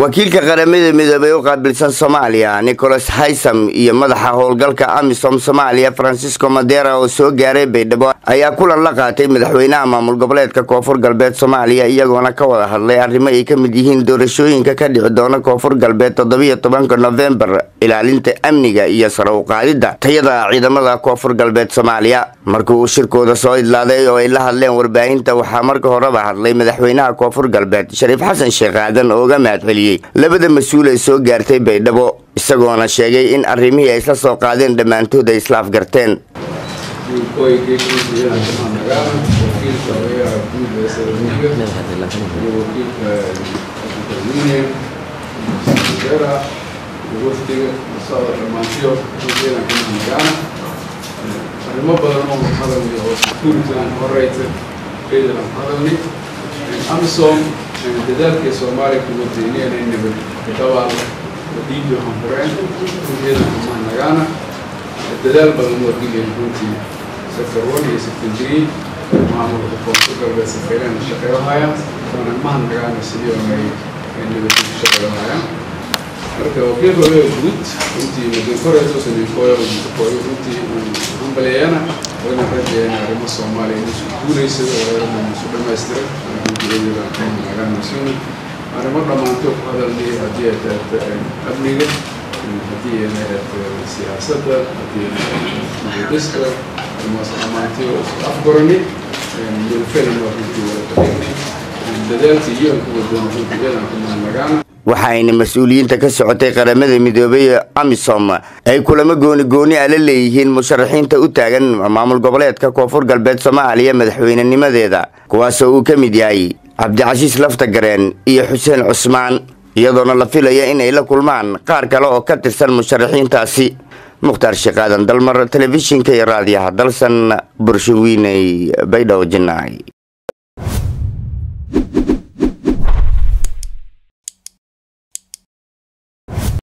wakiilka qaramada midoobey u qaabilsan soomaaliya nicholas haysam iyo madaxa howlgalka amisom soomaaliya francisco madera oo soo gaaray baydhabo ayaa kulan la qaatay madaxweynaha maamul goboleedka koonfur galbeed soomaaliya iyagoona ka wada hadlay arrimo ay ka mid yihiin doorashooyinka ka dhici doona koonfur galbeed toddobiyo tobanka nofembar ilaalinta amniga iyo sare u qaadidda tayada ciidamada koonfur galbeed soomaaliya markii uu shirkooda soo idlaaday oo ay la hadleen warbaahinta waxaa marka horeba hadlay madaxweynaha koonfur galbeed shariif xasan sheekh aadan oo uga mahadceliyey labada mas-uul ee soo gaartay baydhabo isagoona sheegay in arrimihii ay isla soo qaadeen dhammaantood ay islaaf garteen arrimo badan oo hadalni oo securitygan horeysa ciidan hadalni amisom dadaalkii soomaaliya kuma deyneen in nabad dabaal dhiibi hanfureen ciidan nagaana dadaal badan oo geliyeen runtii sector one iyo sector three maamulka koonfur galbeed safeyreen shaqeynahayaan oona mahan nagaana sidii oonay nabadii ku shaqeynahayaan marka wakiilka odaga guud runtii madakoreyso saniifooyo madakoyo runtii hambaleeyana wayna rajeeyeen arrimo soomaaliya inuusu guulaysa isu dhamaystiray runtii arrimo dhammaantood ku hadalnay haddii ay tahay amniga haddii ay tahay siyaasadda haddii ay tahay mudadiska arrimahaas dhammaantay oo isku afgorani milfelina runtii wada fadhignay dadaalkii iyo ku wadana runtii ciidan ku mahadnagaana waxaayna mas-uuliyiinta ka socotay qaramada midoobey amisom ay kulamo gooni gooni a la leeyihiin musharaxiinta u taagan maamul goboleedka koonfur galbeed soomaaliya madaxweynenimadeeda kuwaasoo uu ka mid yahay cabdicasiis laftagareen iyo xuseen cusmaan iyadoona la filaya inay la kulmaan qaar kale oo ka tirsan musharaxiintaasi mukhtaar sheekaadan dalmar telefishinka iyo raadiyaha dalsan burshawiiney baydhabo jinaay